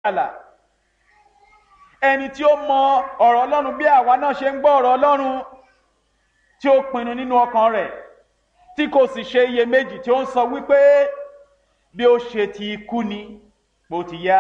àlà ẹni tí ó mọ ọ̀rọ̀ ọlọ́run bí àwa náà ṣe ń gbọ́ ọ̀rọ̀ ọlọ́run tí ó pinnu nínú ọkàn rẹ̀ tí kò sì ṣe iyèméjì tí ó ń sọ wípé bí ó ṣe ti kú ni bó ti yá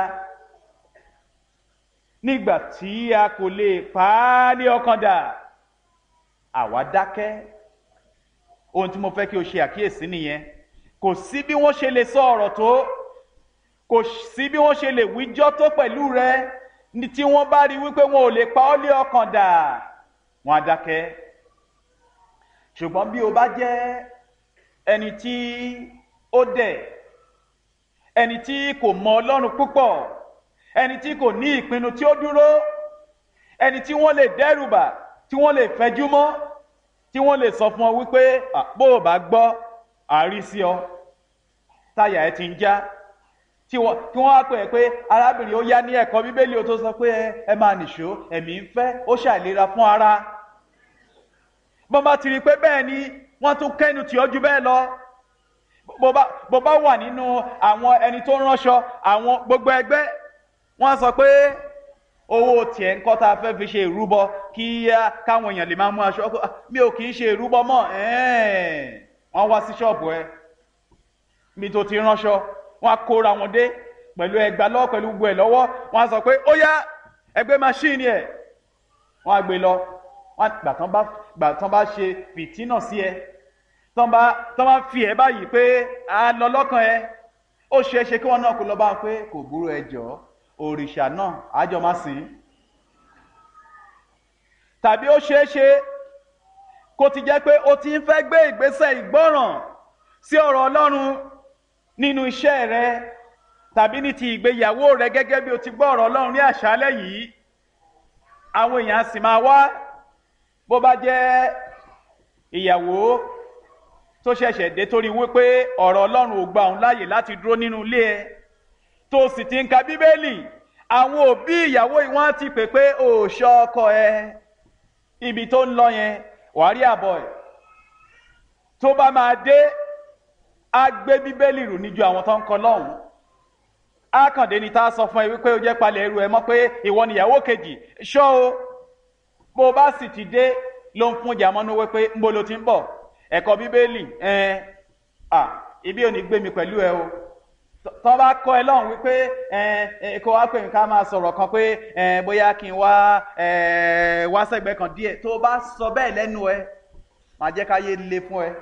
nígbà tí a kò lè pa á ní ọkàn dà àwa dákẹ́ ohun tí mo fẹ́ kí o ṣe àkíyèsí nìyẹn kò sí bí wọ́n ṣe lè sọ ọ̀rọ̀ tó kò sí bí wọ́n ṣe lè wíjọ́ tó pẹ̀lú rẹ ní tí wọ́n bá rí wípé wọn ò lè pa ọ́ lé ọkàn dà wọ́n á dákẹ́ ṣùgbọ́n bí o bá jẹ́ ẹni tí ó dẹ̀ ẹni tí kò mọ ọlọ́run púpọ̀ ẹni tí kò ní ìpinnu tí ó dúró ẹni tí wọ́n lè dẹ́rùbà tí wọ́n lè fẹjú mọ́ tí wọ́n lè sọ fún ọ wípé bó o bá gbọ́ àárí sí ọ táyà ẹ ti ń já tí wọ́n á pè é pé arábìnrin ó yá ní ẹ̀kọ́ bíbélì ó tó sọ pé ẹ máa nìṣó ẹ̀mí ń fẹ́ ó ṣàìlera fún ara bọ́n bá ti rí i pé bẹ́ẹ̀ ni wọ́n tún kẹ́nu tì ọ́ ju bẹ́ẹ̀ lọ bó bá wà nínú àwọn ẹni tó ránṣọ àwọn gbogbo ẹgbẹ́ wọ́n sọ pé owó tiẹ̀ ń kọ́ tá a fẹ́ fi ṣe ìrúbọ kí káwọn èèyàn lè máa mú aṣọ mi ò kì í ṣe ìrúbọ mọ́ wọ́n wá sí ṣọ́ọ̀bù ẹ mi tó ti ránṣọ wọ́n á kóra wọn dé pẹ̀lú ẹgbà lọ́wọ́ pẹ̀lú gbogbo ẹ̀ lọ́wọ́ wọ́n á sọ pé ó yá ẹgbẹ́ máṣíìnì ẹ̀ wọ́n á gbé lọ wọ́n gbà tán bá gbà tán bá ṣe fìtínà sí ẹ tán bá tán bá fi ẹ báyìí pé a lọ lọ́kàn ẹ ó ṣeé ṣe kí wọ́n náà kó lọ bá wọn pé kò burú ẹ jọ̀ọ́ òrìṣà náà àjọ máa sìn tàbí ó ṣeé ṣe kó ti jẹ́ pé ó ti ń fẹ́ gbé ìgbésẹ̀ ìgbọ́ràn sí ọ̀rọ̀ Ọlọ́run nínú iṣẹ́ rẹ tàbí ní ti ìgbéyàwó rẹ gẹ́gẹ́ bí o ti gbọ́ ọ̀rọ̀ Ọlọ́run ní àṣálẹ́ yìí àwọn èèyàn sì máa wá bó bá jẹ́ ìyàwó tó ṣẹ̀ṣẹ̀ dé torí wípé ọ̀rọ̀ Ọlọ́run ò gba òun láàyè láti dúró nínú ilé ẹ tó sì ti ń ka bíbélì àwọn òbí ìyàwó yìí wọ́n ti pè pé ò ṣọ́ ọkọ ẹ ibi tó ń lọ yẹn wàá rí àbọ̀ ẹ̀ tó bá máa dé á gbé bíbélì rù níjú àwọn tó ń kọ lọ́hùn á kàn dé ni tá a sọ fún ẹ wípé ó jẹ́ palẹ̀ ẹrù ẹ mọ́ pé ìwọ nìyàwó kejì ṣọ́ o bó o bá sì ti dé ló ń fún jàmọ́nú wípé ń bo lo ti ń bọ̀ ẹ̀kọ́ bíbélì ẹ̀ à ibi ò ní gbé mi pẹ̀lú ẹ o tọ́ bá kọ́ ẹ lọ́hùn wípé ẹ kó wá pè mí ká máa sọ̀rọ̀ kan pé bóyá kí n wá wá sẹ́gbẹ̀ẹ́ kan díẹ̀ tó bá sọ bẹ́ẹ̀ lẹ́nu ẹ máa jẹ́ káyé le fún ẹ.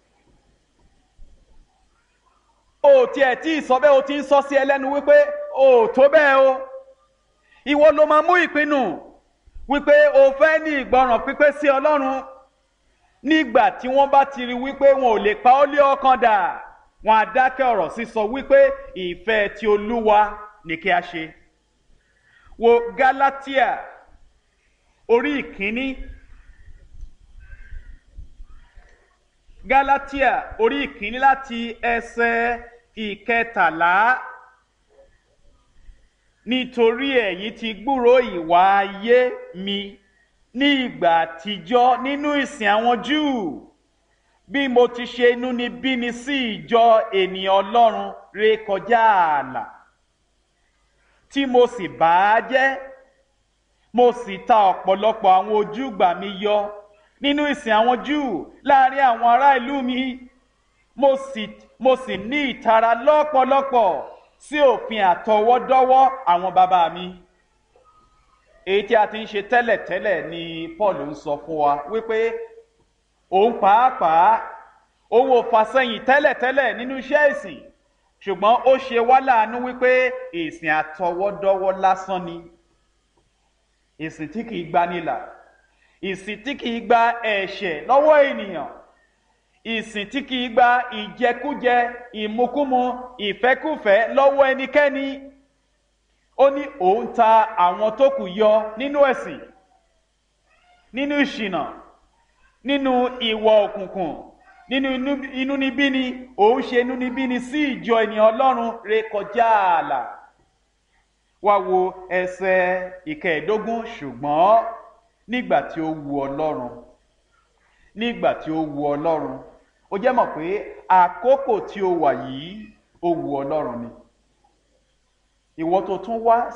o tiẹ̀ tí ì sọ bẹ́ẹ̀ o ti ń sọ sí ẹ lẹ́nu wípé o tó bẹ́ẹ̀ o ìwọ ló máa mú ìpinnu wípé o fẹ́ ní ìgbọràn pípé sí Ọlọ́run nígbà tí wọ́n bá ti rí wípé wọn ò lè pa ọ́ lé ọkàn dà wọn á dákẹ́ ọ̀rọ̀ sísọ wípé ìfẹ́ ti olúwa ni kí a ṣe. wo Gálátíà orí ìkíní Gálátíà orí ìkíní láti ẹsẹ̀ ìkẹtàlá nítorí ẹ̀yin ti gbúrò ìwà ayé mi ní ìgbà àtijọ́ nínú ìsìn àwọn Júù bí mo ti ṣe inúnibíni sí ìjọ ènìyàn Ọlọ́run ré kọjá ààlà tí mo sì bà á jẹ́ mo sì ta ọ̀pọ̀lọpọ̀ àwọn ojúgbà mi yọ nínú ìsìn àwọn Júù láàrin àwọn ará ìlú mi mo sì mo sì ní ìtara lọ́pọ̀lọpọ̀ sí òfin àtọwọ́dọ́wọ́ àwọn bàbá mi èyí tí a ti ń ṣe tẹ́lẹ̀tẹ́lẹ̀ ni Paul ń sọ fún wa wípé òun pàápàá òun ò fàsẹ́yìn tẹ́lẹ̀tẹ́lẹ̀ nínú iṣẹ́ ìsìn ṣùgbọ́n ó ṣe wá láàánú wípé ìsìn àtọwọ́dọ́wọ́ lásán ni ìsìn tí kìí gbanilà ìsìn tí kìí gba ẹ̀ṣẹ̀ lọ́wọ́ ènìyàn ìsìn tí kìí gba ìjẹkújẹ ìmukúmu ìfẹ́kúfẹ́ lọ́wọ́ ẹnikẹ́ni ó ní òun ta àwọn tó kù yọ nínú ẹ̀sìn nínú ìṣìnà nínú ìwọ òkùnkùn nínú inúnibíni òun ṣe inúnibíni sí ìjọ ènìyàn Ọlọ́run ré kọjá ààlà wá wo ẹsẹ̀ ìkẹẹ̀ẹ́dógún ṣùgbọ́n nígbà tí ó wu Ọlọ́run nígbà tí ó wu Ọlọ́run ó jẹ́ mọ̀ pé àkókò tí ó wà yìí ó wu Ọlọ́run ni ìwọ tó tún wá